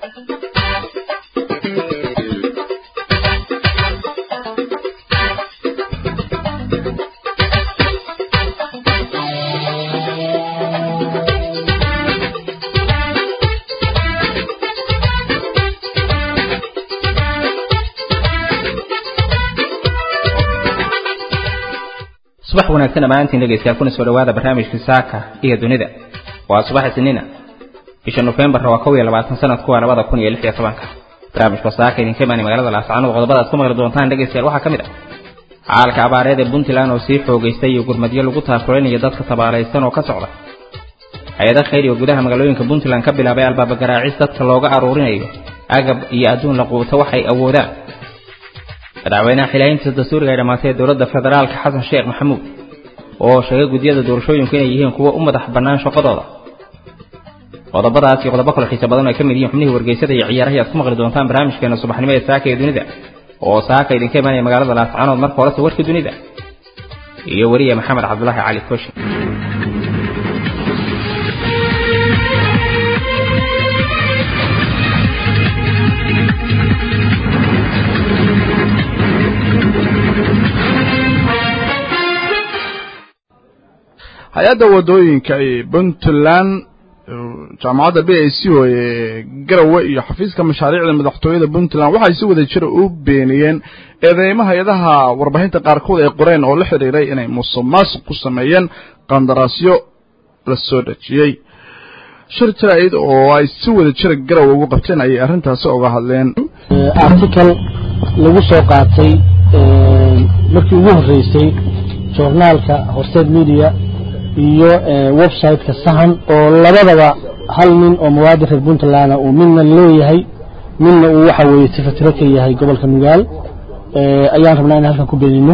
subax wanaagsan dhammaantiin dhegaystayaal kuna soo dhawaada barnaamijka saaka iyo dunida waa subax isniina bisha nofembar waa kow iyo labaatan sanadku waa labada kun iyo lix iyo tobanka barnaamijka saaka idinka imaanay magaalada laascaanood qodobada aad ku maqli doontaan dhegaystayaal waxaa ka mid ah xaalka abaareed ee puntland oo sii xoogaystay iyo gurmadyo lagu taakulanaya dadka tabaalaysan oo ka socda hay-ada khayr oo gudaha magaalooyinka puntland ka bilaabay albaaba garaacis dadka looga aruurinayo agab iyo adduun la quuto waxay awoodaan madaxweynaha xilaahintiisa dastuuriga ay dhammaatay ee dowladda federaalka xasan sheekh maxamuud oo sheegay guddiyada doorashooyinku inay yihiin kuwo u madax bannaan shaqadooda qodobadaas iyo qodobo kale xiisa badan oo ay ka mid yihiin xubnihii wargeysada iyo ciyaaraha aad ku maqli doontaan barnaamijkeena subaxnimo ee saaka ee dunida oo saaka idinka imaanaya magaalada laascaanood marka horese warka dunida iyo weriye maxamed cabdulaahi cali koshi hay-adda wadooyinka ee puntland jaamacadda b a c o ee garowe iyo xafiiska mashaariicda madaxtooyada puntland waxay si wada jira u beeniyeen eedeymo hay-adaha warbaahinta qaarkood ay qoreen oo la xidhiiray inay musuq maasuq ku sameeyeen qandaraasyo la soo dhejiyey shir jaraa'id oo ay si wada jira garowe ugu qabteen ayay arrintaasi oga hadleen article lagu soo qaatay markii ugu horreysay joornaalka horseed media iyo website-ka sahan oo labadaba hal nin oo muwaadin reer puntland uu midna leeyahay midna uu waxa weeye sifatiro ka yahay gobolka nugaal ayaan rabnaa in halkan ku beenino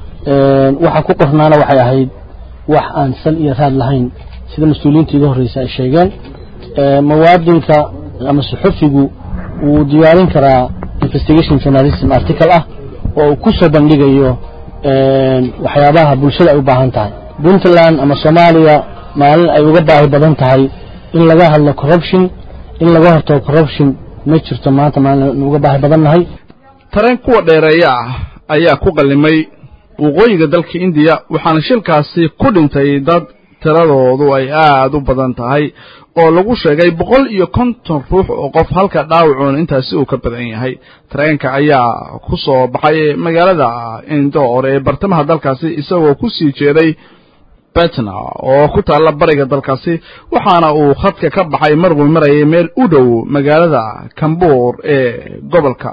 waxa ku qornaana waxay ahayd wax aan sal iyo raad lahayn sida mas-uuliyiinta iga horreysa ay sheegeen muwaadinka ama suxufigu wuu diyaarin karaa investigation journalism article ah oo uu ku soo bandhigayo waxyaabaha bulshada ay u baahan tahay puntland ama soomaaliya maalin ay uga baahi badan tahay in laga hadlo corruption in laga hortago corruption ma jirto maanta maalin uga baahi badan nahay tareen kuwa dheereeya ah ayaa ku qallimay waqooyiga dalka indiya waxaana shilkaasi ku dhintay dad tiradoodu ay aad u badan tahay oo lagu sheegay boqol iyo konton ruux oo qof halka dhaawacuuna intaasi uu ka badan yahay tareenka ayaa ku soo baxay magaalada indoor ee bartamaha dalkaasi isagoo ku sii jeeday betna oo ku taalla bariga dalkaasi waxaana uu khadka ka baxay markuu marayay meel u dhow magaalada kambuur ee gobolka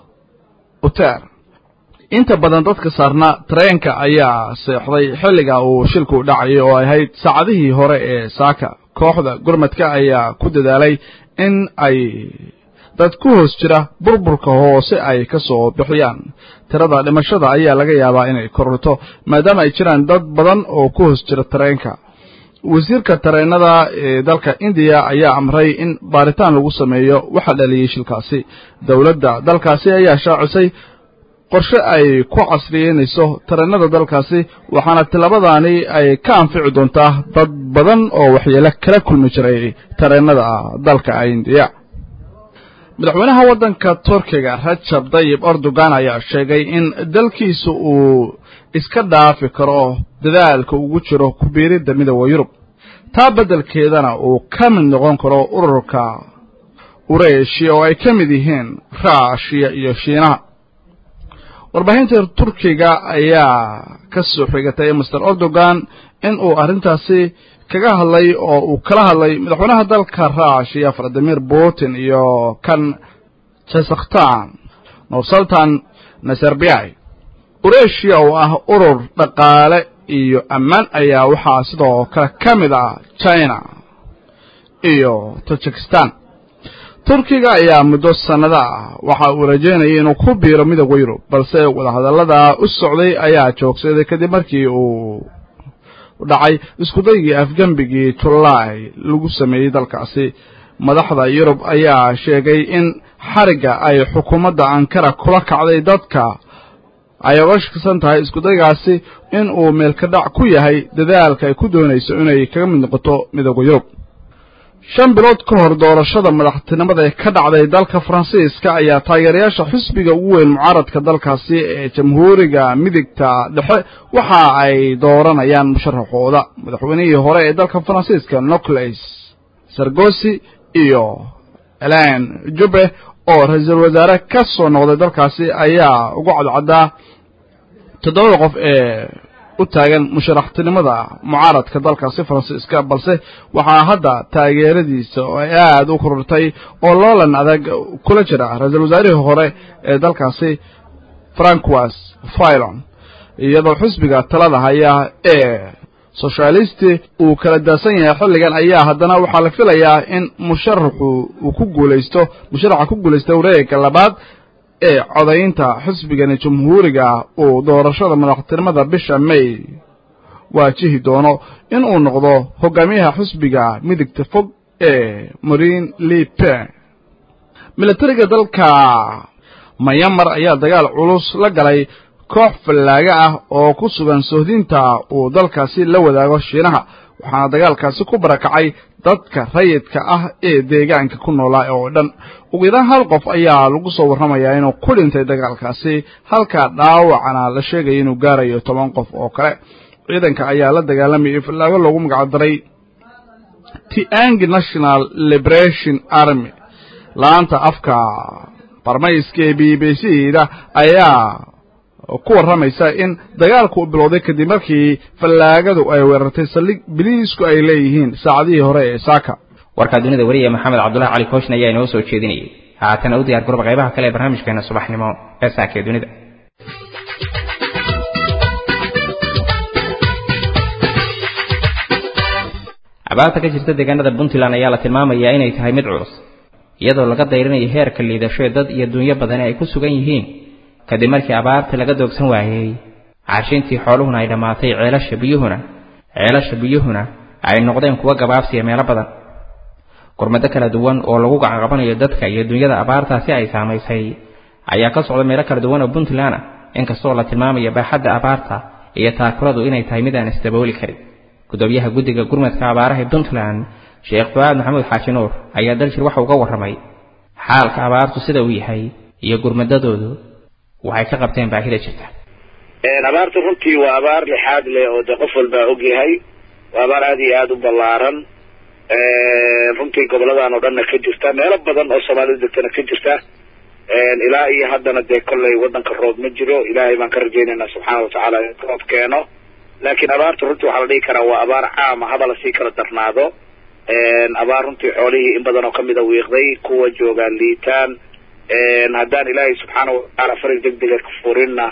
uter inta badan dadka saarna tareenka ayaa seexday xilliga uu shilku dhacayay oo ahayd saacadihii hore ee saaka kooxda gurmadka ayaa ku dadaalay in ay dad ku hoos jira burburka hoose ay ka soo bixiyaan tirada dhimashada ayaa laga yaabaa inay kororto maadaama ay jiraan dad badan oo ku hoos jira tareenka wasiirka tareenada ee dalka indiya ayaa amray in baaritaan lagu sameeyo waxa dhaliyey shilkaasi dowladda dalkaasi ayaa shaacisay qorshe ay ku casriyeynayso tareenada dalkaasi waxaana tilabadaani ay ka anfici doontaa dad badan oo waxyeelo kala kulmi jiray tareenada dalka indiya madaxweynaha waddanka turkiga rajab dayib erdogan ayaa sheegay in dalkiisa uu iska dhaafi karo dadaalka ugu jiro ku biiridda midooda yurub taa beddelkeedana uu ka mid noqon karo ururka ureeshiya oo ay ka mid yihiin raashiya iyo shiinaha warbaahinta turkiga ayaa ka soo xigatay master erdogan in uu arrintaasi kaga hadlay oo uu kala hadlay madaxweynaha dalka raashiya valadimir putin iyo kan jazakhtan nursultan nazarbiai ureeshiya oo ah urur dhaqaale iyo ammaan ayaa waxaa sidoo kale ka mid ah china iyo tajikistan turkiga ayaa muddo sannado ah waxa uu rajaynayay inuu ku biiro midooda yurub balse wadahadallada u socday ayaa joogsaday kadib markii uu dhacay iskudaygii afgembigii julaay lagu sameeyey dalkaasi madaxda yurub ayaa sheegay in xarigga ay xukuumadda ankara kula kacday dadka ay oga shakisan tahay iskudaygaasi in uu meelka dhac ku yahay dadaalka ay ku doonayso inay kaga mid noqoto midooda yurub shan bilood ka hor doorashada madaxtinimada ee ka dhacday dalka faransiiska ayaa taageerayaasha xisbiga ugu weyn mucaaradka dalkaasi ee jamhuuriga midigta dhexe waxa ay dooranayaan musharaxooda madaxweynihii hore ee dalka faransiiska nicolas sargosi iyo elen jube oo ra-iisul wasaare ka soo noqday dalkaasi ayaa ugu cadcaddaa toddobada qof ee u taagan musharaxtinimada mucaaradka dalkaasi faransiiska balse waxaa hadda taageeradiisa oo ay aada u korortay oo loolan adag kula jira ra-iisul wasaarihii hore ee dalkaasi francois filon iyadoo xisbiga talada haya ee soshalisti uu kala daasan yahay xilligan ayaa haddana waxaa la filayaa in musharaxu uu ku guulaysto musharaxa ku guulaysta wareega labaad ee codaynta xisbigani jamhuuriga uu doorashada madaxtinimada bisha may waajihi doono in uu noqdo hogaamiyaha xisbiga midigta fog ee marine le pen militariga dalka mayamar ayaa dagaal culus la galay koox fallaaga ah oo ku sugan sohdinta uu dalkaasi la wadaago shiinaha waxaana dagaalkaasi ku barakacay dadka rayidka ah ee deegaanka ku noolaa oo dhan ugu yaraan hal qof ayaa lagu soo warramayaa inuu ku dhintay dagaalkaasi halka dhaawacana la sheegaya inuu gaarayo toban qof oo kale ciidanka ayaa la dagaalamayay fallaago loogu magac daray tiang national liberation army la-aanta afka barmayska ee b b c da ayaa ku warramaysa in dagaalku u bilowday kadib markii fallaagadu ay weerartay saldhig biliisku ay leeyihiin saacadihii hore ee saaka warkaa dunida wariya maxamed cabdullahi cali kooshin ayaa inoo soo jeedinayay haatana u diyaar garba qaybaha kale ee barnaamijkeena subaxnimo ee saaka ee dunida abaarta ka jirta deegaanada puntland ayaa la tilmaamayaa inay tahay mid culus iyadoo laga dayrinayo heerka liidasho ee dad iyo dunyo badani ay ku sugan yihiin kadib markii abaarta laga doogsan waayey caashintii xooluhuna ay dhammaatay ceelasha biyuhuna ceelasha biyuhuna ay noqdeen kuwa gabaabsiya meelo badan gurmado kala duwan oo lagu gacanqabanayo dadka iyo dunyada abaartaasi ay saamaysay ayaa ka socda meelo kala duwan oo puntland ah inkastoo la tilmaamayo baaxadda abaarta iyo taakuradu inay tahay mid aan isdabooli karin gudoomiyaha guddiga gurmadka abaaraha ee puntland sheekh fuaad maxamuud xaaji nuur ayaa daljir waxa uga warramay xaalka abaartu sida uu yahay iyo gurmadadoodu waxay ka qabteen baahida jirta abaartu runtii waa abaar lixaad leh oo de qof walbaa og yahay waa abaar aada iyo aada u ballaaran runtii goboladan oo dhanna ka jirta meelo badan oo soomaalida degtana ka jirta ilaa iyo haddana dee kollay waddanka roob ma jiro ilaahay baan ka rajaynaynaa subxaana watacaala in roob keeno laakiin abaartu runtii waxaa la dhihi karaa waa abaar caama haba lasii kala darnaado abaar runtii xoolihii in badan oo kamida wiiqday kuwa joogaan liitaan haddaan ilaahay subxaana watacaala farig deg dega ka furinna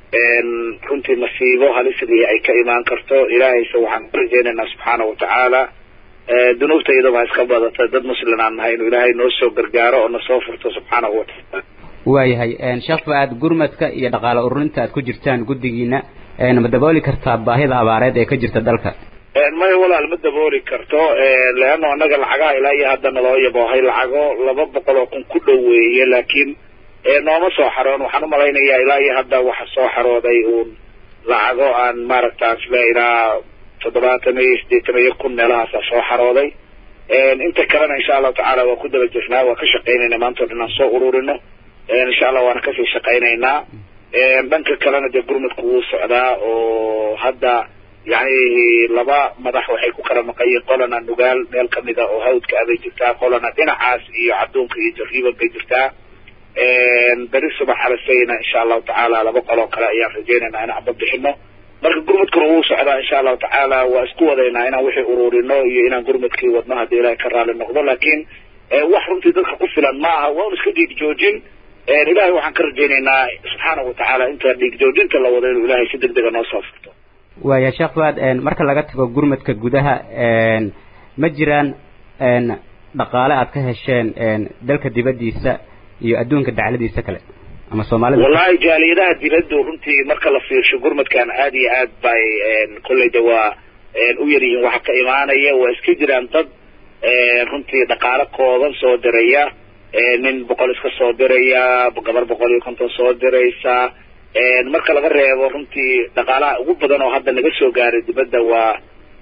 runtii masiibo halisidii ay ka imaan karto ilaahayse waxaan ka rajaynaynaa subxaana watacaala dunuubta iyadaba ha iska badata dad muslim aan nahay inuu ilaahay noo soo gargaaro oo nasoo furto subxaanahu watacaala waayahay sheekh fa-aad gurmadka iyo dhaqaale ururinta aad ku jirtaan guddigiina ma dabooli kartaa baahida abaareed ee ka jirta dalka maya walaal ma dabooli karto leano annaga lacagaha ilaa iyo hadda naloo yaboohay lacago laba boqol oo kun ku dhow weeye laakiin nooma soo xaroon waxaan umalaynayaa ilaa iyo hadda waxa soo xarooday uun lacago aan maaragta isle ilaa toddobaatan iyo siddeetan iyo kun meelahaasa soo xarooday inta kalena insha allahu tacaala waa ku daba jirnaa waa ka shaqaynayna maantao dhan aan soo ururino insha allah waana kasii shaqaynaynaa dhanka kalena dee gurmadku wuu socdaa oo hadda yani laba madax waxay ku kala maqayiin qolana nugaal meel kamida oo hawdka abay jirtaa qolana dhinacaas iyo cadduunka iyo jariiban bay jirtaa beri subax alasayna insha allahu tacaala laba qoloo kale ayaan rajaynaynaa inaan babixino marka gurmadkuna wuu socdaa insha allahu tacaala waa isku wadaynaa inaan wixii ururino iyo inaan gurmadkii wadno haddii ilahay ka raali noqdo laakiin wax runtii dadka ku filan ma aha waa un iska dhiig joojin ilahay waxaan ka rajaynaynaa subxaanahu watacaala inta dhiig joojinta la wado inuu ilahay si deg dega noo soo furto waaya sheekh fuaad marka laga tago gurmadka gudaha ma jiraan dhaqaale aad ka hesheen dalka dibaddiisa iyo adduunka dacladiisa kale ama soomaalida wallahi jaaliyadaha dibaddu runtii marka la fiirsho gurmadkan aada iyo aad bay kolley de waa u yaryihiin waxa ka imaanaya waa iska jiraan dad runtii dhaqaale kooban soo diraya nin boqol iska soo diraya gabar boqol iyo konton soo diraysa marka laga reebo runtii dhaqaalaha ugu badan oo hadda naga soo gaaray dibadda waa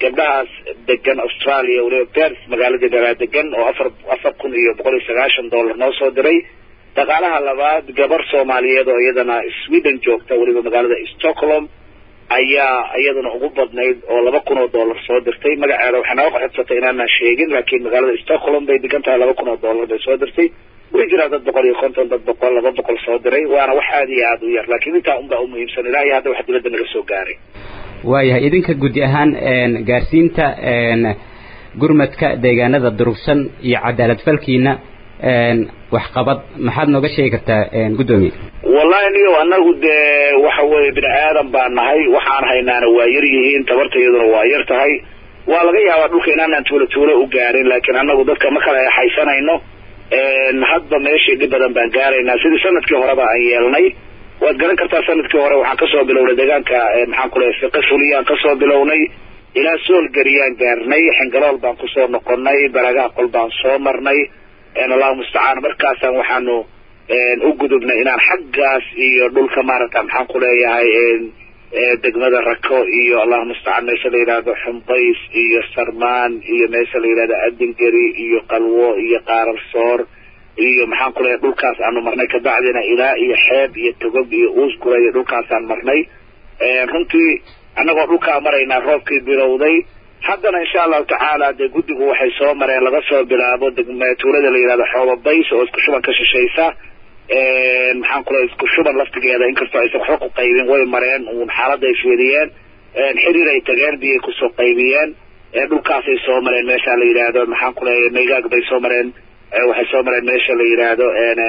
gabdhahaas degan australia waliba pers magaalada dhalaa degan oo afar afar kun iyo boqol iyo sagaashan dollar noo soo diray dhaqaalaha labaad gabar soomaaliyeed oo iyadana sweden joogta weliba magaalada stockholm ayaa iyaduna ugu badnayd oo laba kun oo dollar soo dirtay magaceeda waxay naga qoxodsatay inaanaan sheegin laakiin magaalada stockholm bay degan tahay laba kun oo dollar bay soo dirtay way jiraa dad boqol iyo konton dad boqol laba boqol soo diray waana wax aada iyo aada u yar laakiin intaa unbaa umuhiimsan ilaa iyo hadda wax dibadda naga soo gaaray waayahay idinka gudi ahaan gaarsiinta gurmadka deegaanada durugsan iyo cadaalad falkiina waxqabad maxaad nooga sheegi kartaa guddoomiye wallahi niyo anagu dee waxa weeye bini aadan baan nahay waxaan haynaana waa yar yihiin tabartayaduna waa yar tahay waa laga yaabaa dhulka inaanaan tuulo tuulo u gaarin laakiin anagu dadka ma kala exaysanayno hadba meeshii dhib badan baan gaaraynaa sidii sanadkii horeba aan yeelnay waad garan kartaa sanadkii hore waxaan kasoo bilownay deegaanka maxaan ku lehay fiqi fuliyaan kasoo bilownay ilaa soolgeriyaan gaarnay xingalool baan kusoo noqonay baragaha qol baan soo marnay allahu mustacaan markaasaan waxaanu u gudubnay inaan xaggaas iyo dhulka maaragta maxaan ku leeyahay degmada rako iyo allahu mustacaan meesha la yidhaahdo xumbays iyo sarmaan iyo meesha la yidhahdo adingeri iyo qalwo iyo qaararsoor iyo maxaan ku leeyahay dhulkaas aanu marnay kabacdina ilaa iyo xeeb iyo togog iyo uusgura iyo dhulkaasaan marnay runtii annagoo dhulkaa maraynaa roobkii bilowday haddana insha allahu tacaala dee guddigu waxay soo mareen laga soo bilaabo degma tuulada la yidhahdo xoobabays oo isku shuban ka shishaysa maxaan ku leeyahay isku shuban laftigeeda inkastoo aysan waxba ku qaybin way mareen uun xaaladda ay fiiriyeen xiriir ay tageen biyay kusoo qaybiyeen dhulkaasay soo mareen meesha la yidhaahdo maxaan ku leeyahay maygaag bay soo mareen waxay soo mareen meesha la yidhaahdo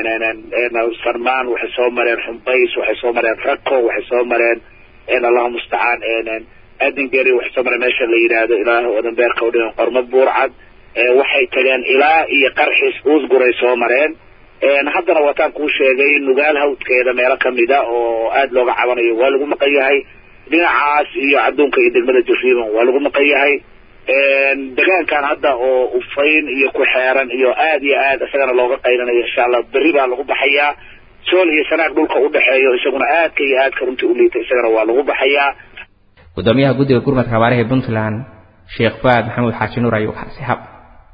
sarmaan waxay soo mareen xumbays waxay soo mareen rako waxay soo mareen allahu mustacaan adingeri waxay soo mareen meesha la yidhaahdo ilaah odanbeerka udhigan qormo buurcad waxay tageen ilaa iyo qarxis uusguray soo mareen haddana waataan kuu sheegay nugaal hawdkeeda meelo kamida oo aada looga cabanayo waa lagu maqan yahay dhinacaas iyo adduunka iyo degmada jariiban waa lagu maqan yahay degaankan hadda oo ufayn iyo ku xeeran iyo aada iyo aad isagana looga qaylanayo insha allah berri baa lagu baxayaa sool iyo sanaag dhulka udhexeeyo isaguna aadka iyo aadka runtii u liita isagana waa lagu baxayaa gudoomiyaha guddiga gurmadka abaaraha puntland sheekh fuaad maxamuud xaaji nuur ayuu kaasi hab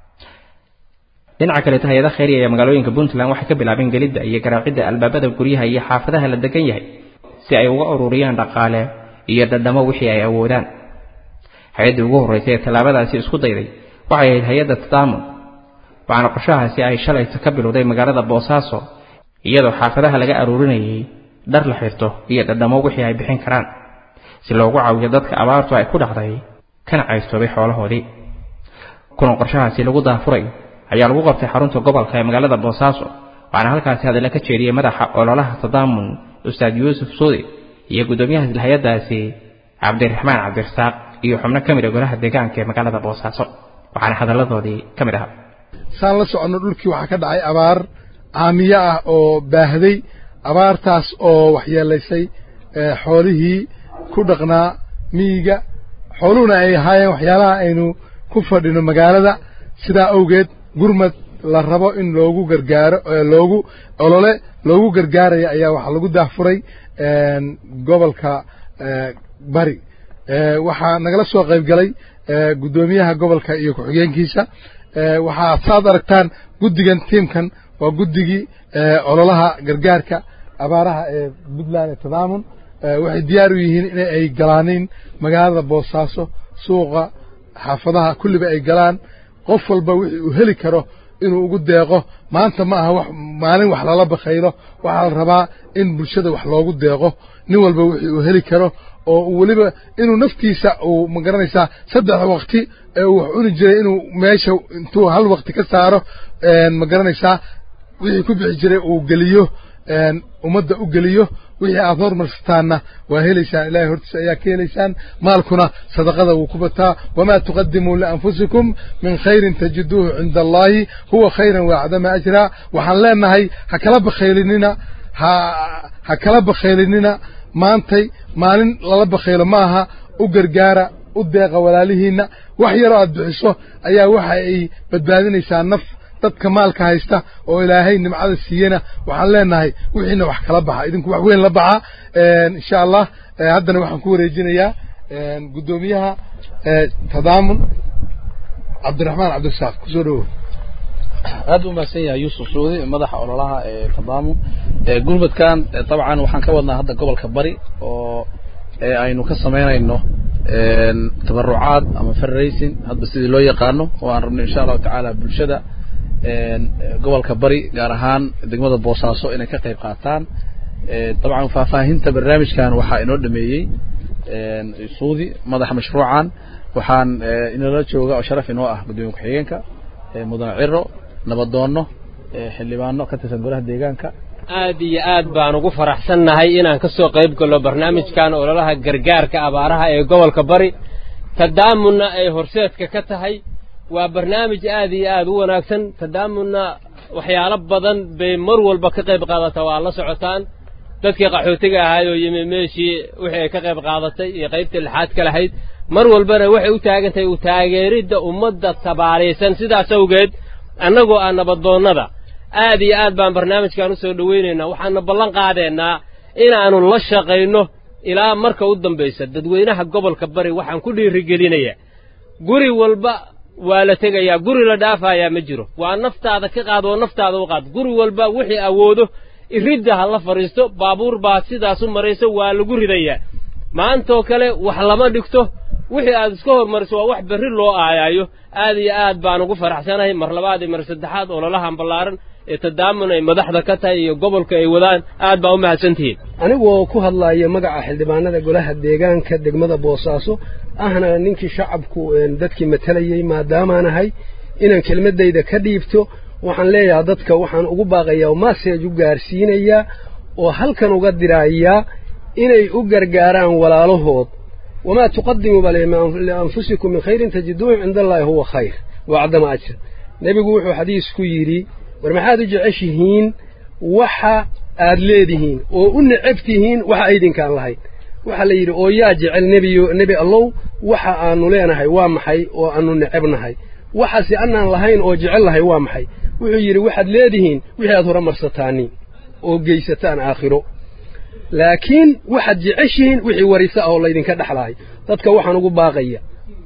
dhinaca kaleeto hay-ada khayriya ee magaalooyinka puntland waxay ka bilaabeen gelidda iyo garaacidda albaabada guryaha iyo xaafadaha la degan yahay si ay uga ururiyaan dhaqaale iyo dhadhamo wixii ay awoodaan hay-addii ugu horraysay ee tallaabadaasi isku dayday waxay ahayd hay-adda tadaamun waxaana qorshahaasi ay shalayta ka bilowday magaalada boosaaso iyadoo xaafadaha laga aruurinayay dhar la xirto iyo dhadhamo wixii ay bixin karaan si loogu caawiyo dadka abaartu ay ku dhacday kana caystoobay xoolahoodii kulan qorshahaasi lagu daafuray ayaa lagu qabtay xarunta gobolka ee magaalada boosaaso waxaana halkaasi hadalla ka jeediyey madaxa ololaha tadaamun ustaad yuusuf suudi iyo guddoomiyaha isla hay-addaasi cabdiraxmaan cabdirasaaq iyo xubno ka mid a golaha deegaanka ee magaalada boosaaso waxaana hadalladoodii ka mid ahaa saan la soconno dhulkii waxaa ka dhacay abaar caamiye ah oo baahday abaartaas oo waxyeelaysay xoolihii ku dhaqnaa miyiga xooluhuna ay ahaayeen waxyaalaha aynu ku fadhino magaalada sidaa awgeed gurmad la rabo in loogu gargaaro loogu olole loogu gargaaraya ayaa waxaa lagu daahfuray gobolka bari waxaa nagala soo qayb galay guddoomiyaha gobolka iyo ku-xigeenkiisa waxaa saad aragtaan guddigan tiimkan waa guddigii ololaha gargaarka abaaraha ee puntland ee tadaamun waxay diyaar u yihiin in ay galaaniin magaalada boosaaso suuqa xaafadaha kulliba ay galaan qof walba wixii uu heli karo inuu ugu deeqo maanta ma aha wax maalin wax lala bakhaylo waxaa la rabaa in bulshada wax loogu deeqo nin walba wixii uu heli karo oo weliba inuu naftiisa uu ma garanaysaa saddex waqti ee uu wax cuni jiray inuu meesha intuu hal waqti ka saaro ma garanaysaa wixii ku bixi jiray uu geliyo ummadda u geliyo wixii aad hormarsataanna waa helaysaan ilaahay hortiisa ayaa ka helaysaan maalkuna sadaqada wuu ku bataa wamaa tuqadimuu lianfusikum min khayrin tajiduuhu cinda allaahi huwa khayran waacdama ajraa waxaan leenahay ha kala bakhaylinina ha ha kala bakhaylinina maantay maalin lala bakhaylo ma aha u gargaara u deeqa walaalihiinna wax yaroo aad bixiso ayaa waxa ay badbaadinaysaa naf dadka maalka haysta oo ilaahay nimcada siiyena waxaan leenahay wixiina wax kala baxa idinku wax weyn la baxa insha allah haddana waxaan ku wareejinayaa guddoomiyaha tadaamun cabdiraxmaan cabdirasaaq kusoo dhawow aad u mahadsan yahay yuusuf suudi madaxa ololaha ee tadaamun gurmadkan dabcan waxaan ka wadnaa hadda gobolka bari oo aynu ka samaynayno tabarucaad ama fundraising hadba sidii loo yaqaano oo aan rabno insha allahu tacaala bulshada gobolka bari gaar ahaan degmada boosaaso inay ka qayb qaataan dabcan faahfaahinta barnaamijkan waxaa inoo dhameeyey suudi madaxa mashruucan waxaan inala jooga oo sharaf inoo ah guddoomiye ku-xigeenka mudane ciro nabadoono xildhibaano ka tirsan golaha deegaanka aad iyo aad baan ugu faraxsannahay inaan ka soo qayb galno barnaamijkan ololaha gargaarka abaaraha ee gobolka bari tadaamunna ay horseedka ka tahay waa barnaamij aad iyo aad u wanaagsan tadaamunna waxyaalo badan bay mar walba ka qayb qaadataa waa la socotaan dadkii qaxootiga ahayd oo yimi meeshii wixii ay ka qayb qaadatay iyo qaybtii lixaad ka lahayd mar walbana waxay u taagan tahay u taageeridda ummadda tabaaraysan sidaas awgeed annagoo ah nabadoonnada aad iyo aad baan barnaamijkan u soo dhowaynaynaa waxaana ballan qaadaynaa inaannu la shaqayno ilaa marka u dambaysa dadweynaha gobolka bari waxaan ku dhiirigelinayaa guri walba waa la tegayaa guri la dhaafayaa ma jiro waa naftaada ka qaad oo naftaada u qaad guri walba wixii awoodo iridda ha la fadhiisto baabuur baa sidaas u marayso waa lagu ridayaa maantoo kale wax lama dhigto wixii aad iska hormariso waa wax berri loo aayaayo aad iyo aad baan ugu faraxsanahay mar labaad iyo mar saddexaad ololahan ballaaran ee tadaamun ay madaxda ka tahay iyo gobolka ay wadaan aad baa u mahadsantihiin anigoo ku hadlaaya magaca xildhibaanada golaha deegaanka degmada boosaaso ahna ninkii shacabku dadkii matalayey maadaamaanahay inaan kelmaddayda ka dhiibto waxaan leeyahaa dadka waxaan ugu baaqayaa maseej u gaarsiinayaa oo halkan uga diraayaa inay u gargaaraan walaalahood wamaa tuqadimuu bale lianfusikum min khayrin tajiduuhu cinda allaahi huwa khayr waa caddama ajra nebigu wuxuu xadiisku yidhi war maxaad u jeceshihiin waxa aad leedihiin oo u necab tihiin waxa aydinkaan lahayn waxaa la yidhi oo yaa jecel nebiyo nebi allow waxa aanu leenahay waa maxay oo aanu necabnahay waxaase annaan lahayn oo jecel lahay waa maxay wuxuu yidhi waxaad leedihiin wixii aad horumarsataaniin oo geysataan aakhiro laakiin waxaad jeceshihiin wixii wariso ah oo laydinka dhexlahay dadka waxaan ugu baaqaya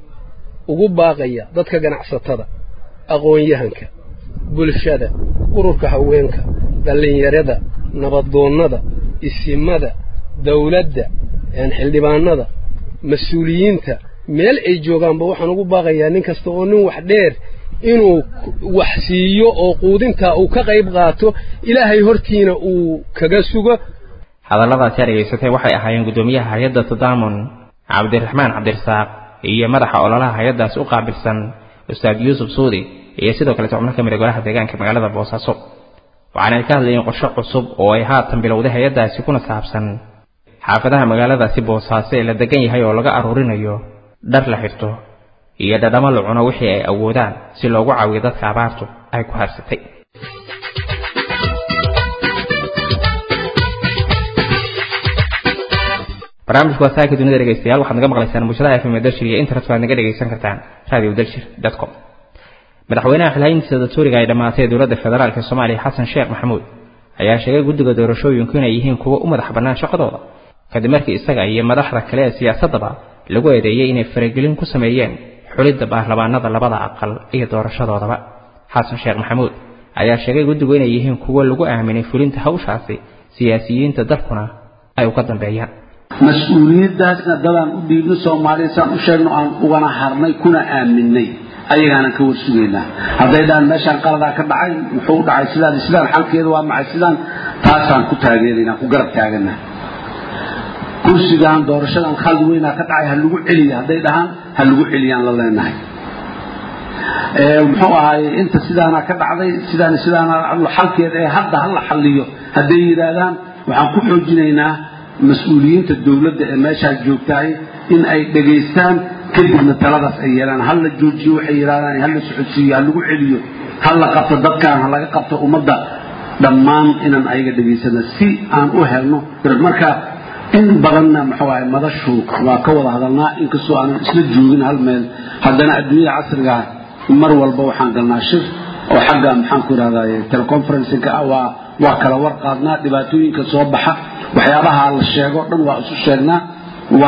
ugu baaqaya dadka ganacsatada aqoon-yahanka bulshada ururka haweenka dhallinyarada nabadoonnada isimada dawladda xildhibaanada mas-uuliyiinta meel ay joogaanba waxaan ugu baaqayaa nin kasta oo nin wax dheer inuu wax siiyo oo quudintaa uu ka qayb qaato ilaahay hortiina uu kaga sugo hadalladaasi aad dhegaysatay waxay ahaayeen guddoomiyaha hay-adda tadaamun cabdiraxmaan cabdirasaaq iyo madaxa ololaha hay-addaasi u qaabilsan ustaad yuusuf suudi iyo sidoo kaleeto xubno ka mid a golaha deegaanka magaalada boosaaso waxaanay ka hadlayeen qorshe cusub oo ay haatan bilowday hay-addaasi kuna saabsan xaafadaha magaaladaasi boosaaso ee la degan yahay oo laga aruurinayo dhar la xirto iyo dhadhamo la cuno wixii ay awoodaan si loogu caawiyo dadka abaartu ay ku harsatay barnaamijku waa saaka dunida dhegaystayaal waxaad naga maqlaysaan bulshadaha fm dalshir iyo internet waad naga dhegaysan kartaan radio dalshir com madaxweynaha xilhayntiisa dastuuriga ay dhammaatay dowladda federaalk soomaaliya xasan sheekh maxamuud ayaa sheegay guddiga doorashooyinku inay yihiin kuwo u madax bannaan shaqadooda kadib markii isaga iyo madaxda kale ee siyaasaddaba lagu eedeeyey inay faragelin ku sameeyeen xulidda baarlamaanada labada aqal iyo doorashadoodaba xasan sheekh maxamuud ayaa sheegay guddigu inay yihiin kuwo lagu aaminay fulinta hawshaasi siyaasiyiinta dalkuna ay uga dambeeyaan mas-uuliyaddaasna dadaan u dhiibno soomaaliya saan u sheegno aan ugana harnay kuna aaminay ayagaanan ka warsugaynaa hadday dhahaan meeshaan qaladaa ka dhacay muxuu u dhacay sidaan sidaan xalkeeda waa maxay sidaan taasaan ku taageeraynaa ku garab taaganaa kursigan doorashadan khaldi weynaa ka dhacay ha lagu celiya hadday dhahaan ha lagu celiyaan la leenahay muxuu ahaaye inta sidaana ka dhacday sidaan sidaana xalkeeda ee hadda ha la xalliyo hadday yidhaahdaan waxaan ku xoojinaynaa mas-uuliyiinta dowladda ee meeshaas joogtahay in ay dhegaystaan kadibna taladaas ay yeelaan ha la joojiyo waxay yidhahdaan ha la socodsiiyo ha lagu celiyo ha la qabto dadkan ha laga qabto ummadda dhammaan inaan ayaga dhegaysana si aan u helno marka in badanna muxuu ahay madashu waa ka wada hadalnaa inkastoo aanan isla joogin hal meel haddana adduunyada casrigaa mar walba waxaan galnaa shir oo xagga maxaan ku idhahdaye teleconferencingka ah waa waa kala war qaadnaa dhibaatooyinka soo baxa waxyaabaha la sheego dhan waa isu sheegnaa waana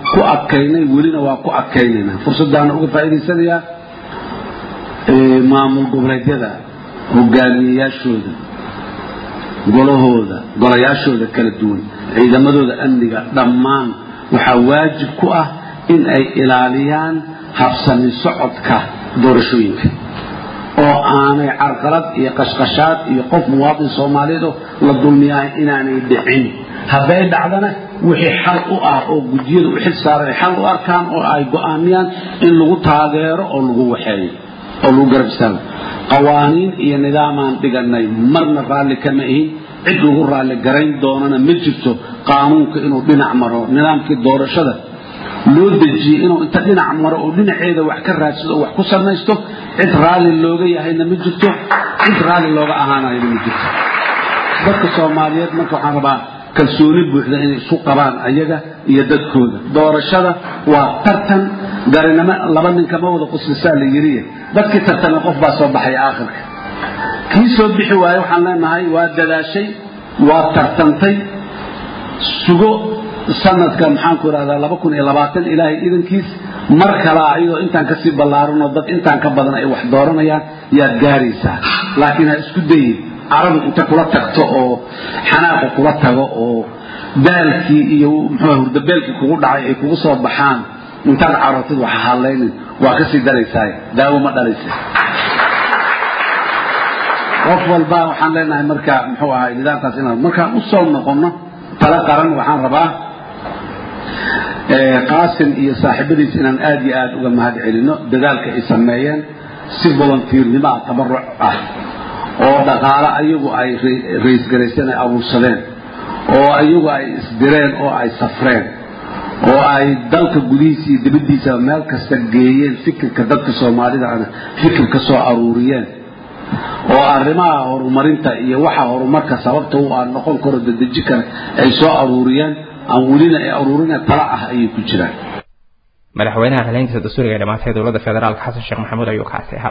ku adkaynay welina waa ku adkaynaynaa fursaddaana uga faa'iidaysanayaa maamul goboleedyada hogaamiyeyaashooda golahooda golayaashooda kala duwan ciidamadooda amniga dhammaan waxaa waajib ku ah in ay ilaaliyaan habsami socodka doorashooyinka oo aanay carqalad iyo qashqashaad iyo qof muwaadin soomaaliyeed oo la dulmiyahay inaanay dhicin hadday dhacdana wixii xal u ah oo gudiyada u xil saaran ay xal u arkaan oo ay go'aamiyaan in lagu taageero oo lagu waxeeyo oo lagu garab istaago qawaaniin iyo nidaamaan dhiganay marna raalli kama ihin cid lagu raalli garayn doonana ma jirto qaanuunka inuu dhinac maro nidaamkii doorashada loo dejiyey inuu inta dhinac maro oo dhinaceeda wax ka raadsado oo wax ku samaysto cid raalli looga yahayna ma jirto cid raalli looga ahaanayna ma jirto dadka soomaaliyeed marka waxaan rabaa kalsooni buuxda inay isu qabaan ayaga iyo dadkooda doorashada waa tartan garinimo laba ninkama wada quslisaa la yiriye dadkii tartana qof baa soo baxaya aakhirka kii soo bixi waaye waxaan leenahay waa dadaashay waa tartantay sugo sanadka maxaanku idhahdaa laba kun iyo labaatan ilaahay idankiis mar kalaa iyadoo intaan kasii ballaaranoo dad intaan ka badan ay wax dooranayaan yaad gaaraysaa laakiin ha isku dayin carabi inta kula tagto oo xanaaqu kula tago oo daalkii iyo muxuu hurdabeelkii kugu dhacay ay kugu soo baxaan intaad carotid waxa hadlaynin waa kasii daraysaa daawo ma dhalaysa qof walba waxaan leenahay marka muxuu ahay nidaamkaas inaan markaan u soo noqono tala qaran waxaan rabaa qaasim iyo saaxiibadiis inaan aad iyo aad uga mahad celino dadaalka ay sameeyeen si volunteernimo ah tabaruc ah oo dhaqaale ayagu ay raysgarayseen ay abuursadeen oo ayagu ay isdireen oo ay safreen oo ay dalka gudihiisa iyo dibaddiisa meel kasta geeyeen fikirka dadka soomaalida ana fikir ka soo aruuriyeen oo arrimaha horumarinta iyo waxa horumarka sababta u aan noqon karo dadeji kale ay soo aruuriyeen aan welina ay aruurina tala ah ayay ku jiraan madaxweynaha haleyntiisa dastuuriga ee dhamaatay dowladda federaalka xasan sheekh maxamuud ayuu kaasi ahaa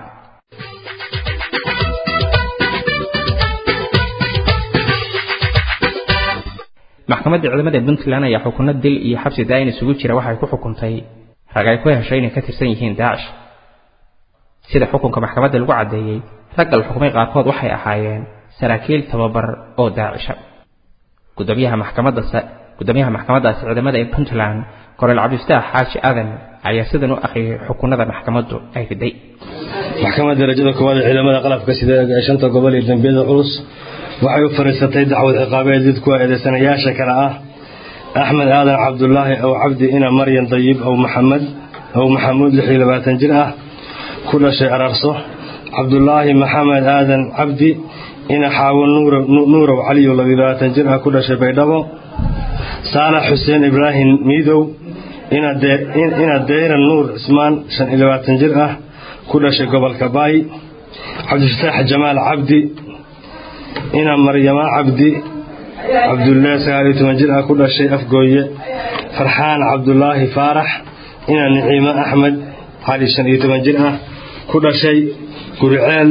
maxkamadda ciidamada puntland ayaa xukuno dil iyo xabsi daayin isugu jira waxay ku xukuntay rag ay ku heshay inay ka tirsan yihiin daacish sida xukunka maxkamadda lagu caddeeyey ragga la xukumay qaarkood waxay ahaayeen saraakiil tababar oo daacisha gudoomiyaha maxkamadda gudoomiyaha maxkamaddaasi ciidamada ee puntland korel cabdifataax xaaji aadan ayaa sidan u akhriyay xukunada maxkamaddu ay riday maxkamadda darajada koowaad ee ciidamada qalabka sida ee shanta gobol iyo dambiyada culus waxay u fariisatay dacwad ciqaabeed did kuwa eedeysanayaasha kale ah axmed aadan cabdulaahi ow cabdi ina maryan dayib ow maxamed ow maxamuud lix iyo labaatan jir ah ku dhashay ararso cabdulaahi maxamed aadan cabdi ina xaawo nuurow caliyo labiyo labaatan jir ah ku dhashay baydhabo saalax xuseen ibraahim miidow ina deyran nuur cismaan shan iyo labaatan jir ah ku dhashay gobolka baay cabdifataax jamaal cabdi ina maryama cabdi cabdulle sagaal iyo toban jir ah ku dhashay afgooye farxaan cabdulaahi faarax ina niciimo axmed cali shan iyo toban jir ah ku dhashay guriceel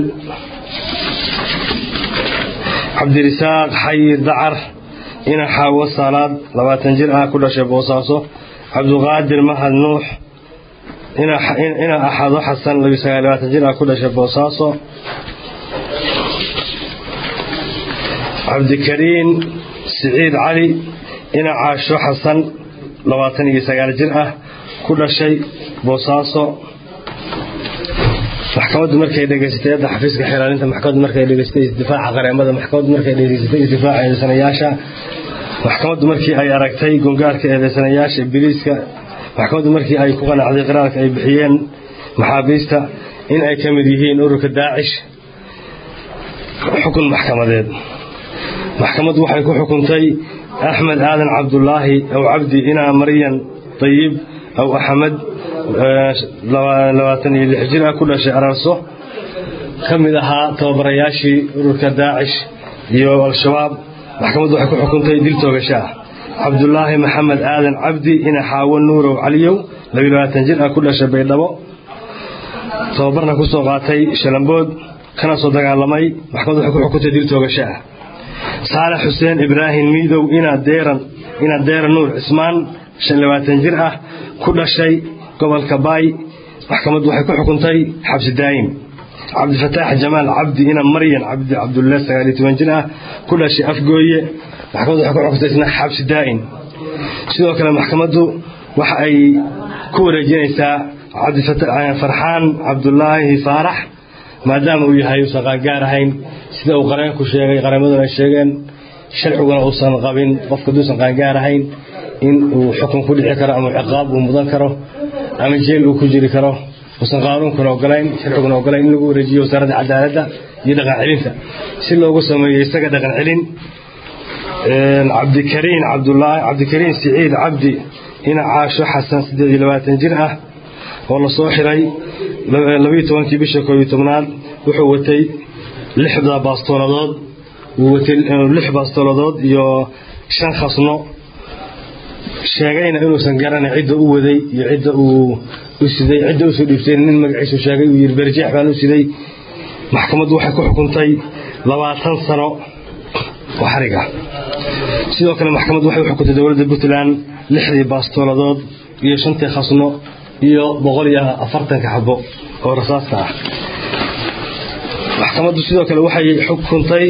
cabdirisaaq xayir dacar ina xaawo saalaad labaatan jir ah ku dhashay boosaaso cabduqaadir mahad nuux ina axado xasan labiyo sagaal labaatan jir ah ku dhashay boosaaso cabdikariin siciid cali ina caasho xasan labaatan iyo sagaal jir ah ku dhashay boosaaso maxkamaddu markay dhegaysatay adda xafiiska xilaalinta maxkamaddu markay dhegaysatay isdifaaca qareemada maxkamaddu markay dhegaysatay isdifaaca eedeysanayaasha maxkamaddu markii ay aragtay gongaarka eedeysanayaasha biliiska maxkamaddu markii ay ku qanacday qiraarka ay bixiyeen maxaabiista in ay ka mid yihiin ururka daacish xukun maxkamadeed maxkamaddu waxay ku xukuntay axmed aadan cabdulaahi ow cabdi inaa maryan dayib ow axmed labaatan iyo lix jir ah ku dhashay ararso ka mid ahaa tababarayaashii ururka daacish iyo al-shabaab maxkamaddu waxay ku xukuntay dil toogasho ah cabdulaahi maxamed aadan cabdi ina xaawo nuurow caliyow labiyo labaatan jir ah ku dhashay baydhabo tababarna ku soo qaatay shalambood kana soo dagaalamay maxkamaddu waxay ku xukuntay dil toogasho ah saalax xuseen ibraahim miidow ina deeran ina deeran nuur cismaan shan labaatan jir ah ku dhashay gobolka baay maxkamaddu waxay ku xukuntay xabsi daa'im cabdifataax jamaal cabdi ina maryan cabdi cabdulle sagaal iyo toban jir ah ku dhashay afgooye maxkamaddu waxay ku xukuntay isna xabsi daa'im sidoo kale maxkamaddu waxa ay ku wareejinaysaa farxaan cabdulaahi faarax maadaama uu yahay uusan qaangaar ahayn sida uu qareenku sheegay qareemaduna ay sheegeen sharciguna uusan qabin qofka haduusan qaangaar ahayn in uu xukun ku dhici karo ama ciqaab uu mudan karo ama jeel uu ku jiri karo uusan qaanuunkuna ogolayn sharciguna ogolayn in lagu wareejiyo wasaaradda cadaaladda iyo dhaqan celinta si loogu sameeyo isaga dhaqan celin cabdikariin cabdulaahi cabdikariin siciid cabdi ina caasho xasan siddeed iyo labaatan jir ah oo la soo xiray labiyo tobankii bisha koob iyo tobnaad wuxuu watay lixda baastooladood wuu watay lix baastooladood iyo shan khasno sheegayna inuusan garanay cidda u waday iyo cidda uu u siday cidda usoo dhiibtay nin magaciisu sheegay uu yidhi berjeex baan u siday maxkamaddu waxay ku xukuntay labaatan sano oo xarig ah sidoo kale maxkamaddu waxay u xukuntay dowladda puntland lixdii baastooladood iyo shantii khasno iyo boqol iyo afartanka xabo oo rasaasta ah maxkamaddu sidoo kale waxay xukuntay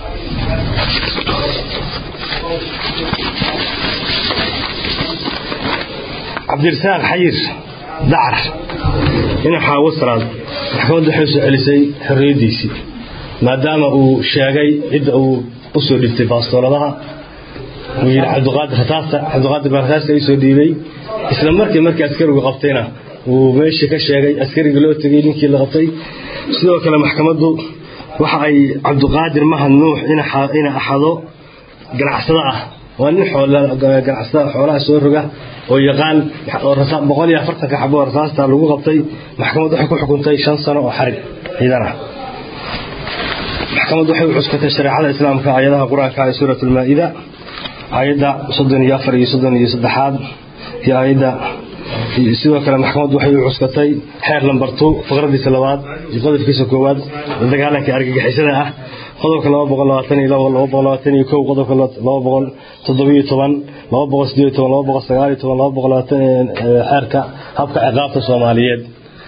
cabdirasaaq xayir dacar ina xaawasraad maxkamaddu waxay soo celisay xorriyaddiisii maadaama uu sheegay cidda uu u soo dhiibtay baastooladaha uu yidhi cabdiqaadir rasaasta cabdiqaadir baa rasaasta ii soo dhiibay isla markii markii askarigu qabtayna uu meeshii ka sheegay askarigii loo tegey ninkii la qabtay sidoo kale maxkamaddu waxa ay cabdiqaadir mahad nuux ina axado ganacsado ah waa nin ganacsada xoolaha soo roga oo yaqaan boqol iyo afartanka xabo oo rasaasta lagu qabtay maxkamaddu waxay ku xukuntay shan sano oo xarig ciidan ah maxkamaddu waxay u cuskatay shareecada islaamka aayadaha qur-aanka ee suurat ulmaa-ida aayadda soddon iyo afar iyo soddon iyo saddexaad iyo aayadda sidoo kale maxkamaddu waxay u cuskatay xeer lambar two faqradiisa labaad iyo qodobkiisa koowaad dagaalanka argagixisada ah qodobka laba boqol labaatan iyo labo laba boqol labaatan iyo kow qodobka laba boqol toddobiyo toban laba boqol sideed iyo toban laba boqol sagaal iyo toban laba boqol labaatan xeerka habka ciqaabta soomaaliyeed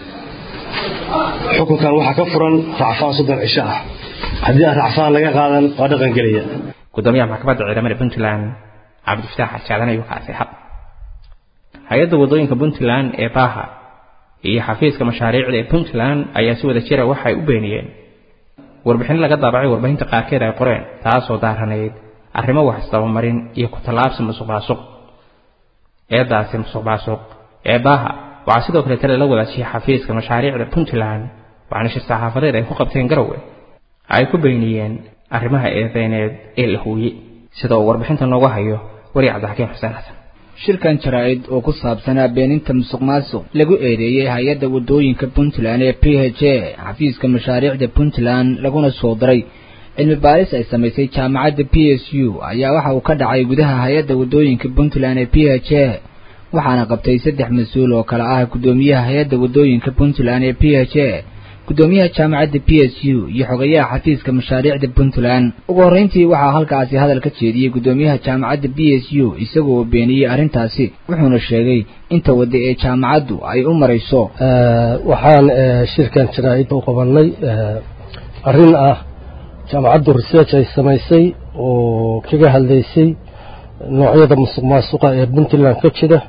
xukunkan waxaa ka furan racfaan soddon cisho ah haddii aan racfaan laga qaadan waa dhaqan gelaya gudoomiyaha maxkamadda ciidamada puntland cabdifataax xajaadan ayuu kaasay xaq hay-adda waddooyinka puntland ee baaha iyo xafiiska mashaariicda ee puntland ayaa si wada jira waxay u beeniyeen warbixin laga daabacay warbaahinta qaarkeed ay qoreen taasoo daaranayd arrimo wax isdabamarin iyo ku tallaabsi musuq maasuq eedaasi musuq maasuq ee baaha waxaa sidoo kale tale la wadaajiyay xafiiska mashaariicda puntland waxaana shir saxaafadeed ay ku qabteen garowe ay ku beeniyeen arrimaha eedeyneed ee la huuye sida uu warbixinta nooga hayo wari cabdixakiim xuseen xasan shirkan jaraa'id oo ku saabsanaa beeninta musuq maasuq lagu eedeeyey hay-adda waddooyinka puntland ee p h a xafiiska mashaariicda puntland laguna soo daray cilmi baaris ay samaysay jaamacadda p s u ayaa waxa uu ka dhacay gudaha hay-adda waddooyinka puntland ee p h a waxaana qabtay saddex mas-uul oo kale ah guddoomiyaha hay-adda waddooyinka puntland ee p h a guddoomiyaha jaamacadda p s u iyo xogayaha xafiiska mashaariicda puntland ugu horreyntii waxaa halkaasi hadal ka jeediyey guddoomiyaha jaamacadda b s u isagoo beeniyey arrintaasi wuxuuna sheegay inta wadda ee jaamacaddu ay u marayso waxaan shirkan jaraa'id u qabanay arrin ah jaamacaddu research ay samaysay oo kaga hadlaysay noocyada musuq maasuqa ee puntland ka jira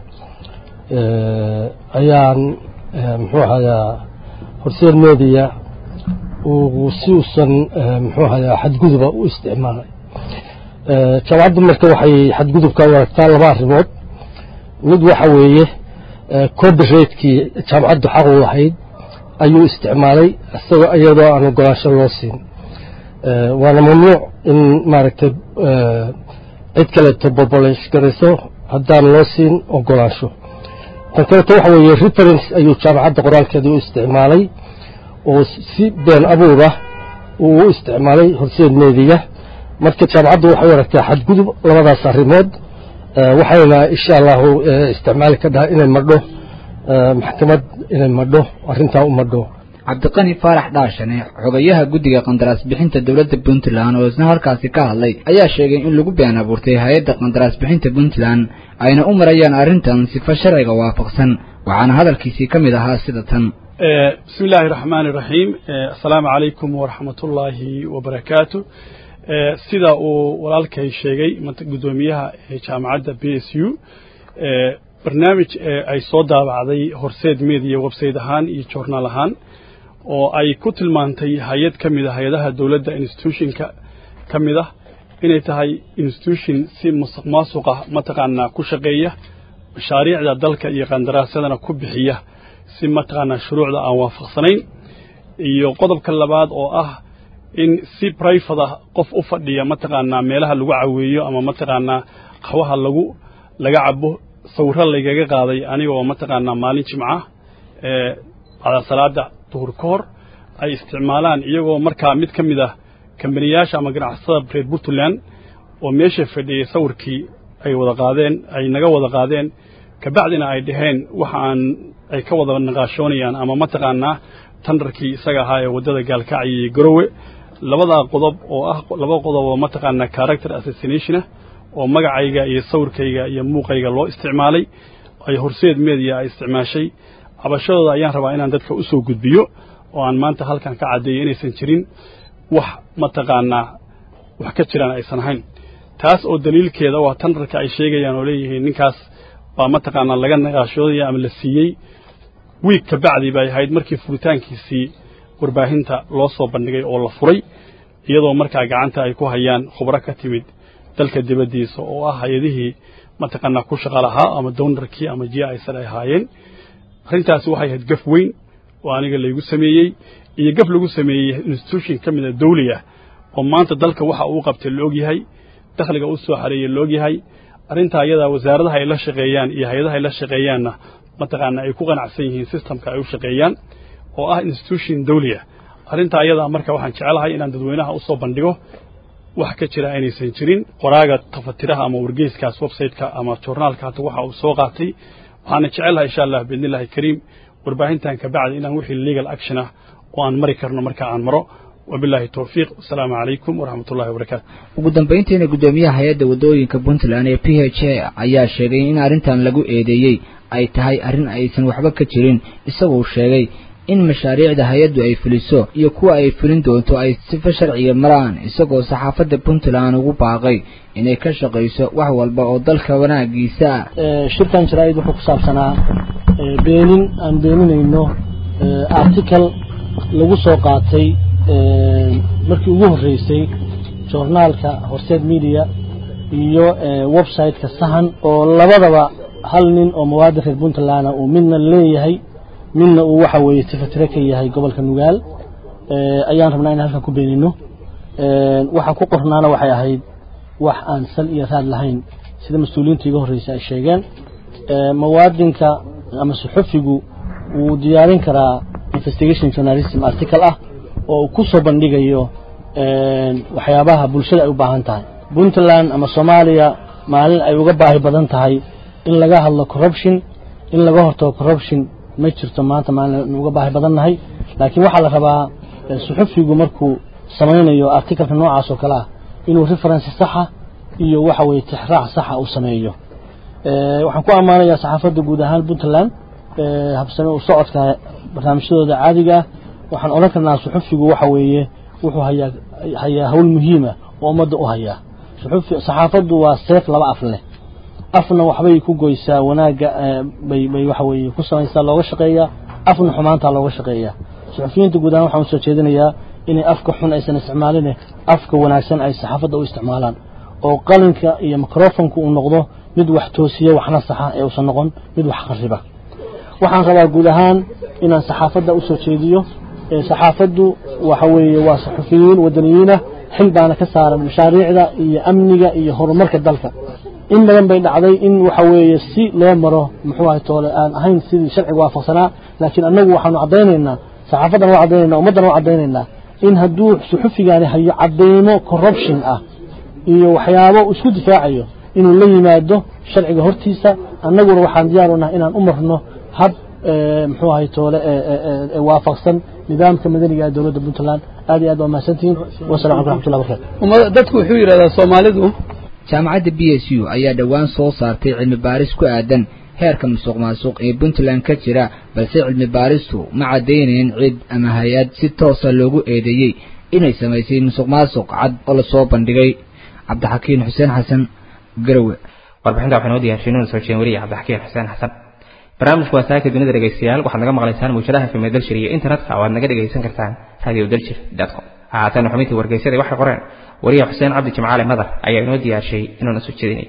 ayaan muxuu ahayaa horseer media uu si uusan muxuu ahayaa xadguduba u isticmaalay jaamacaddu marka waxay xadgudubka u aragtaa laba arrimood mid waxa weeye copyrightkii jaamacaddu xaq u lahayd ayuu isticmaalay isagoo iyadoo aan ogolaansho loo siin waana mamnuuc in maaragtay cid kaleeto bobolesh garayso haddaan loo siin ogolaansho tan kaleeto waxa weeye reference ayuu jaamacadda qoraalkeeda u isticmaalay oo si been abuur ah uu u isticmaalay horseed meediya marka jaamacaddu waxay u aragtaa xadgudub labadaas arrimood waxayna insha allahu isticmaali ka dhahay inay madho maxkamad inay madho arrintaa u madho cabdiqani faarax dhaashane xogayaha guddiga qandaraas bixinta dowladda puntland oo isna halkaasi ka hadlay ayaa sheegay in lagu been abuurtay hay-adda qandaraas bixinta puntland ayna u marayaan arrintan sifa sharciga waafaqsan waxaana hadalkiisii ka mid ahaa sida tan bismi illaahi raxmaani iraxiim assalaamu calaykum waraxmatullaahi wabarakaatu sida uu walaalkay sheegay guddoomiyaha jaamacadda b s u barnaamij ay soo daabacday horseed media website ahaan iyo journaal ahaan oo ay ku tilmaantay hay-ad ka mid a hay-adaha dowladda institutionka ka mid ah inay tahay institution si musuq maasuqa mataqaanaa ku shaqeeya mashaariicda dalka iyo qandaraasyadana ku bixiya si mataqaanaa shuruucda aan waafaqsanayn iyo qodobka labaad oo ah in si brifada qof u fadhiya mataqaanaa meelaha lagu caweeyo ama mataqaanaa qaxwaha lagu laga cabo sawirro laygaga qaaday anigoo mataqaanaa maalin jimca ee bacda salaada duhur ka hor ay isticmaalaan iyagoo markaa mid ka mid ah kambaniyaasha ama ganacsatada reer puntland oo meesha fadhiyey sawirkii ay wada qaadeen ay naga wada qaadeen kabacdina ay dhaheen waxa aan ay ka wada naqaashoonayaan ama mataqaanaa tandarkii isaga ahaa ee waddada gaalkacyo iyo garowe labadaa qodob oo ah laba qodob oo mataqaanaa character assassinationah oo magacayga iyo sawirkayga iyo muuqayga loo isticmaalay ay horseed media ay isticmaashay cabashadooda ayaan rabaa inaan dadka u soo gudbiyo oo aan maanta halkan ka caddeeyo inaysan jirin wax mataqaanaa wax ka jiraan aysan ahayn taas oo daliilkeeda waa tandarka ay sheegayaan oo leeyihiin ninkaas baa mataqaanaa laga naqaashoodaya ama la siiyey wiig ka bacdi bay ahayd markii furitaankiisii warbaahinta loo soo bandhigay oo la furay iyadoo markaa gacanta ay ku hayaan khubro ka timid dalka dibaddiisa oo ah hay-adihii mataqaanaa ku shaqa lahaa ama downarkii ama ji aysan ay ahaayeen arrintaasi waxay ahayd gaf weyn oo aniga laygu sameeyey iyo gaf lagu sameeyey institution ka mid a dawli ah oo maanta dalka waxa uu qabtay la ogyahay dakhliga u soo xareeyey la ogyahay arrintaa iyadaa wasaaradaha ay la shaqeeyaan iyo hay-adaha ay la shaqeeyaanna mataqaanaa ay ku qanacsan yihiin systemka ay u shaqeeyaan oo ah institution dawli ah arrintaa iyadaa marka waxaan jecelahay inaan dadweynaha u soo bandhigo wax ka jira inaysan jirin qoraaga tafatiraha ama wargeyskaas websiteka ama journaalka hata waxa uu soo qaatay waxaana jecelahay insha allah biidnillahi kariim warbaahintan ka bacdi inaan wixii legal action ah oo aan mari karno marka aan maro wabillahi towfiiq wasalaamu calaykum waraxmat ullahi wabarakaatu ugu dambayntiina guddoomiyaha hay-adda waddooyinka puntland ee p h a ayaa sheegay in arrintan lagu eedeeyey ay tahay arrin aysan waxba ka jirin isagoo sheegay in mashaariicda hay-addu ay fuliso iyo kuwa ay fulin doonto ay sifa sharciga maraan isagoo saxaafadda puntland ugu baaqay inay ka shaqayso wax walba oo dalka wanaagiisa ah shirkan jaraa'id wuxuu ku saabsanaa beenin aan beeninayno article lagu soo qaatay markii ugu horreysay journaalka horseed media iyo website-ka sahan oo labadaba hal nin oo muwaadin reer puntland uu midna leeyahay midna uu waxa weeye tifatire ka yahay gobolka nugaal ayaan rabnaa in halkan ku beenino waxaan ku qornaana waxay ahayd wax aan sal iyo raad lahayn sida mas-uuliyiinta iga horreysay ay sheegeen muwaadinka ama suxufigu wuu diyaarin karaa investigation journalism article ah oo uu ku soo bandhigayo waxyaabaha bulshada ay u baahan tahay puntland ama soomaaliya maalin ay uga baahi badan tahay in laga hadlo corruption in laga hortago corruption ma jirto maanta maalin uga baahi badan nahay laakiin waxaa la rabaa suxufigu markuu samaynayo articalka noocaas oo kale ah inuu reference saxa iyo waxa weeye tixraac saxa uu sameeyo waxaan ku ammaanayaa saxaafadda guud ahaan puntland habsame u socodka barnaamijyadooda caadiga ah waxaan odhan karnaa suxufigu waxa weeye wuxuu hayaa hayaa hawl muhiima oo ummadda u hayaa suxufi saxaafaddu waa seef laba af leh afna waxbay ku goysaa wanaagga bay bay waxa weeye ku samaysaa looga shaqeeyaa afna xumaantaa looga shaqeeyaa suxufiyiinta guud ahaan waxaan usoo jeedinayaa inay afka xun aysan isticmaaline afka wanaagsan ay saxaafadda u isticmaalaan oo qalinka iyo microfonka uu noqdo mid wax toosiya waxna saxa ee uusan noqon mid wax khariba waxaan rabaa guud ahaan inaan saxaafadda usoo jeediyo saxaafaddu waxa weeye waa saxufiyiin wadaniyiinah xil baana ka saaran mashaariicda iyo amniga iyo horumarka dalka in badan bay dhacday in waxa weeye si loo maro muxuu ahay toole aan ahayn sidii sharciga waafaqsanaa laakiin annagu waxaanu caddaynaynaa saxaafadan waa caddaynayna ummaddan waa caddaynaynaa in hadduu suxufigaani hayo caddaymo corruption ah iyo waxyaabo isku difaacayo inuu la yimaado sharciga hortiisa annaguna waxaan diyaar u nahay inaan u marno hab muxuu ahay toole waafaqsan nidaamka madaniga ee dowladda puntland aad iyo aad waa mahadsantihiin wasalam alaikum raxmatullahi barakatu dadku wuxuu yidhahdaa soomaalidu jaamacadda b s u ayaa dhowaan soo saartay cilmi baaris ku aadan heerka musuq maasuq ee puntland ka jira balse cilmi baaristu ma caddaynayn cid ama hay-ad si toosa loogu eedeeyey inay samaysay musuq maasuq cad oo lasoo bandhigay cabdixakiin xuseen xasan garowe warbixinta waxaa noo diyaarshay nuuna soo jeedin weliya cabdixakiin xuseen xasan barnaamijku waa saaka dunida dhegaystayaal waxaad naga maqlaysaan muujadaha fm dalshir iyo internetka oo aad naga dhegaysan kartaan radio dalshir com haatan xubintii wargeysyada waxay qoreen wariya xuseen cabdi jimcaale madar ayaa inoo diyaarshay inuuna soo jeedinay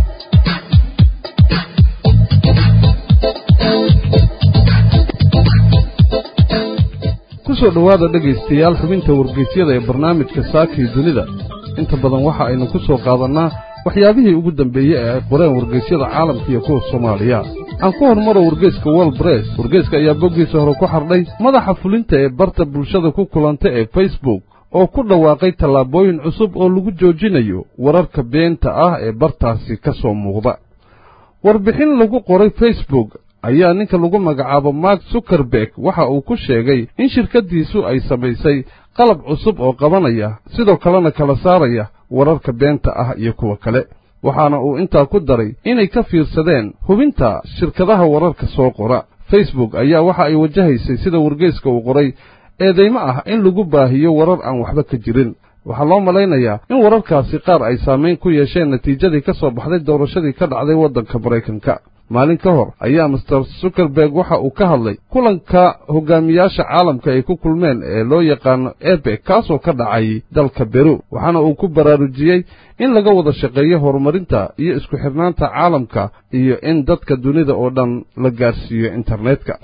kusoo dhowaada dhegaystayaal xubinta wargeysyada ee barnaamijka saakii dunida inta badan waxa aynu ku soo qaadannaa waxyaabihii ugu dambeeyey ee ay qoreen wargeysyada caalamka iyo kuwa soomaaliya aan ku hormaro wargeyska wol bress wargeyska ayaa boggiisa hore ku xardhay madaxa fulinta ee barta bulshada ku kulanta ee facebook oo ku dhawaaqay tallaabooyin cusub oo lagu joojinayo wararka beenta ah ee bartaasi ka soo muuqda warbixin lagu qoray facebook ayaa ninka lagu magacaabo mark zukerberg waxa uu ku sheegay in shirkaddiisu ay samaysay qalab cusub oo qabanaya sidoo kalena kala saaraya wararka beenta ah iyo kuwa kale waxaana uu intaa ku daray inay ka fiirsadeen hubinta shirkadaha wararka soo qora facebook ayaa waxa ay wajahaysay sida wargeyska uu qoray eedaymo ah in lagu baahiyo warar aan waxba ka jirin waxaa loo malaynayaa in wararkaasi qaar ay saamayn ku yeesheen natiijadii ka soo baxday doorashadii ka dhacday waddanka maraykanka maalin ka hor ayaa master zukerberg waxa uu ka hadlay kulanka hogaamiyaasha caalamka ay ku kulmeen ee loo yaqaano ebek kaasoo ka dhacay dalka beru waxaana uu ku baraarujiyey in laga wada shaqeeyo horumarinta iyo isku xidhnaanta caalamka iyo in dadka dunida oo dhan la gaarsiiyo internetka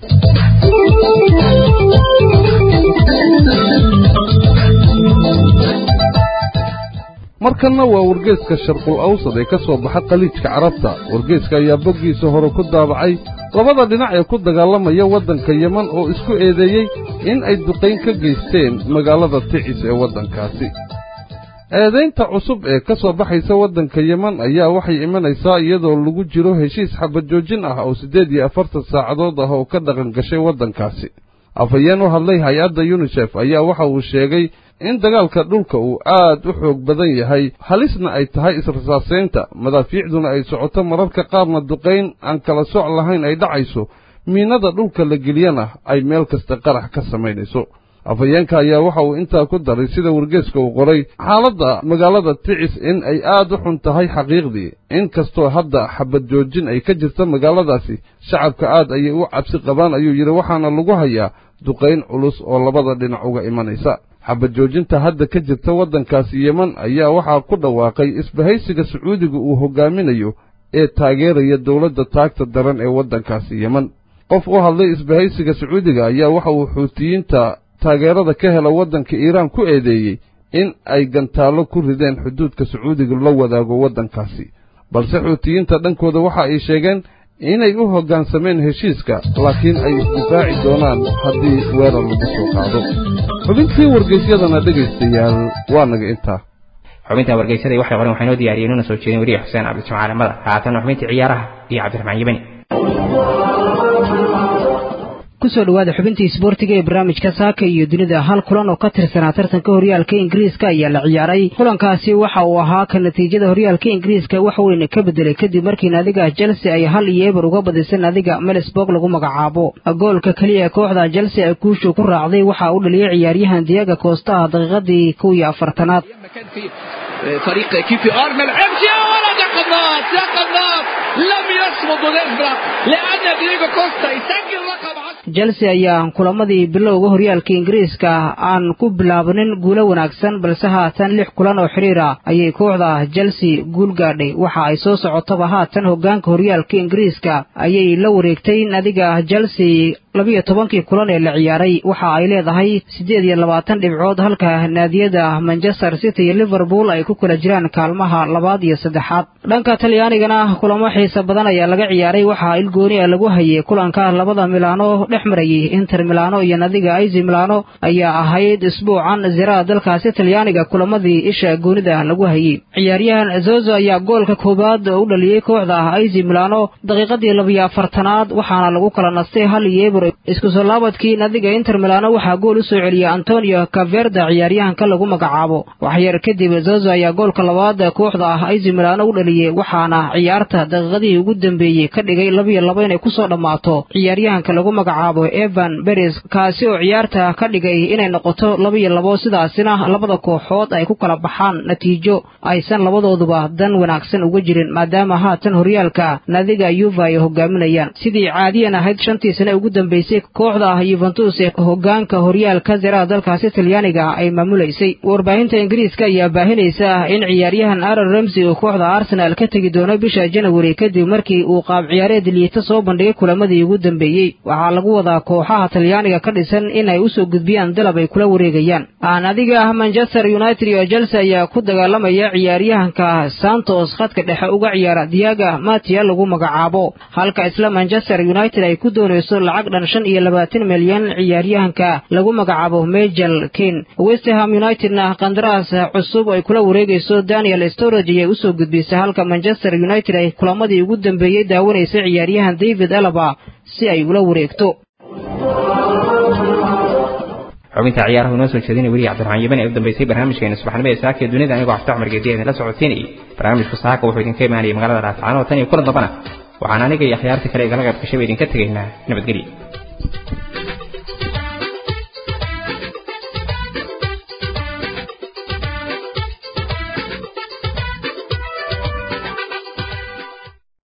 markanna waa wargeeska sharqul awsad ee ka soo baxa khaliijka carabta wargeeska ayaa boggiisa hore ku daabacay labada dhinac ee ku dagaalamaya waddanka yeman oo isku eedeeyey in ay duqayn ka geysteen magaalada ticis ee waddankaasi eedaynta cusub ee ka soo baxaysa waddanka yeman ayaa waxay imanaysaa iyadoo lagu jiro heshiis xabajoojin ah oo siddeed iyo afartan saacadood ah oo ka dhaqan gashay waddankaasi afhayeen u hadlay hay-adda yunisef ayaa waxa uu sheegay in dagaalka dhulka uu aad u xoog badan yahay halisna ay tahay israsaasaynta madaafiicduna ay socoto mararka qaarna duqayn aan kala soc lahayn ay dhacayso miinada dhulka la geliyana ay meel kasta qarax ka samaynayso afhayeenka ayaa waxa uu intaa ku daray sida wargeeska uu qoray xaaladda magaalada ticis in ay aad u xun tahay xaqiiqdii in kastoo hadda xabad joojin ay ka jirta magaaladaasi shacabka aad ayay u cabsi qabaan ayuu yidhi waxaana lagu hayaa duqayn culus oo labada dhinac uga imanaysa xabad joojinta hadda ka jirta waddankaasi yeman ayaa waxaa ku dhawaaqay isbahaysiga sacuudiga uu hoggaaminayo ee taageeraya dowladda taagta daran ee waddankaasi yeman qof u hadlay isbahaysiga sacuudiga ayaa waxa uu xuutiyiinta taageerada ka hela waddanka iiraan ku eedeeyey in ay gantaallo ku rideen xuduudka sacuudiga la wadaago waddankaasi balse xuutiyiinta dhankooda waxa ay sheegeen inay u hoggaansameen heshiiska laakiin ay isdifaaci doonaan haddii weerar lagu soo qaado xubintii wargeysyadana dhegaystayaal waa naga intaa xubinta wargeysyada waxay qoren waxaa inoo diyaariyey inuuna soo jeedin weriye xuseen cabdijimcaale madar haatan xubintii ciyaaraha iyo cabdiraxmaan yimani kusoo dhawaada xubintii isboortiga ee barnaamijka saaka iyo dunida hal kulan oo ka tirsanaa tartanka horyaalka ingiriiska ayaa la ciyaaray kulankaasi waxa uu ahaa ka natiijada horyaalka ingiriiska wax weyn ka bedelay kadib markii naadiga chelsea ay hal iyo eber uga badisay naadiga melisburg lagu magacaabo goolka keliya ee kooxda chelsea ay kuushu ku raacday waxa uu dhaliyey ciyaaryahan diaga koostaha daqiiqadii kow iyo afartanaad فريق كيفي ار ما لعبش يا ولد يا قناص يا قناص لم يصمد ونفرح لان دييغو كوستا يسجل رقم chelsea ayaa kulamadii bilowga horyaalka ingiriiska aan ku bilaabanin guulo wanaagsan balse haatan lix kulan oo xiriir ah ayay kooxda chelsea guul gaadhay waxa ay soo socotaba haatan hoggaanka horyaalka ingiriiska ayay la wareegtay nadiga chelsea labiyo tobankii kulan ee la ciyaaray waxa ay leedahay siddeed iyo labaatan dhibcood halka naadiyada manchester city iyo liverpool ay ku kala jiraan kaalmaha labaad iyo saddexaad dhanka talyaanigana kulamo xiisa badan ayaa laga ciyaaray waxaa ilgooni a lagu hayay kulanka labada milaano dhex marayay inter milano iyo nadiga aizi milano ayaa ahayd isbuucan ziraha dalkaasi talyaaniga kulamadii isha goonida lagu hayay ciyaaryahan zozo ayaa goolka koowaad u dhaliyey kooxda aizi milano daqiiqadii labiyo afartanaad waxaana lagu kala nastay hal iyo eber isku soo laabadkii nadiga inter milano waxaa gool u soo celiyey antonio caverda ciyaaryahanka lagu magacaabo waxyar kadib zozo ayaa goolka labaad kooxda ah aizi milano u dhaliyey waxaana ciyaarta daqiiqadihii ugu dambeeyey ka dhigay labiyo laba inay kusoo dhammaato ciyaaryahanka lagu magacaabo evan beres kaasi oo ciyaarta ka dhigay inay noqoto labiyo labo sidaasina labada kooxood ay ku kala baxaan natiijo aysan labadooduba dan wanaagsan uga jirin maadaama haatan horyaalka naadiga yuva ay hogaaminayaan sidii caadiyan ahayd shantii sane ugu dambeysay kooxda yuventus ee hogaanka horyaalka zeraha dalkaasi talyaaniga ay maamulaysay warbaahinta ingiriiska ayaa baahinaysa in ciyaaryahan aaron ramsey uu kooxda arsenal ka tegi doono bisha janawari kadib markii uu qaab ciyaareed liita soo bandhigay kulamadii ugu dambeeyey waxaa lagu wadaa kooxaha talyaaniga ka dhisan inay usoo gudbiyaan dalab ay kula wareegayaan aan adiga manchester united iyo chelsea ayaa ku dagaalamaya ciyaaryahanka santos khadka dhexe uga ciyaara diaga matia lagu magacaabo halka isla manchester united ay ku doonayso lacag dhan shan iyo labaatan milyan ciyaaryahanka lagu magacaabo majel kane westerham unitedna qandaraas cusub ay kula wareegayso daniel storage ayay usoo gudbisay halka manchester united ay kulamadii ugu dambeeyey daawanaysay ciyaaryahan david alaba si ay ula wareegto xubinta ciyaaraha inoo soo jeedinay weli cabdiraxmaan yabani ee u dambeysay barnaamijkeena subaxnimo ee saaka ee dunida anigoo xafta cumar geediya idinla socodsiinayay barnaamijku saaka wuxuu idinka imaanayay magaalada raascaano tan iyo kulan dambana waxaan aniga iyo akhyaartii kale igala qayb gashay ba idinka tegaynaa nabadgelya